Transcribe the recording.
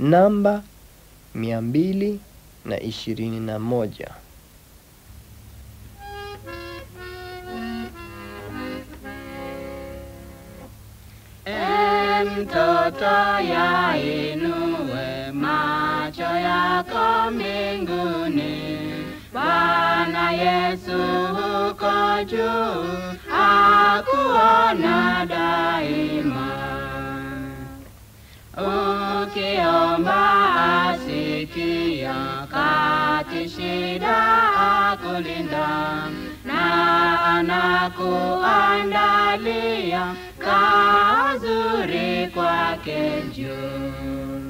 namba mia mbili na ishirini na moja. E mtoto yainue macho yako mbinguni, Bwana Yesu huko juu akuona daima. Ukiomba asikia, kati shida akulinda, na anakuandalia kazuri kwake juu.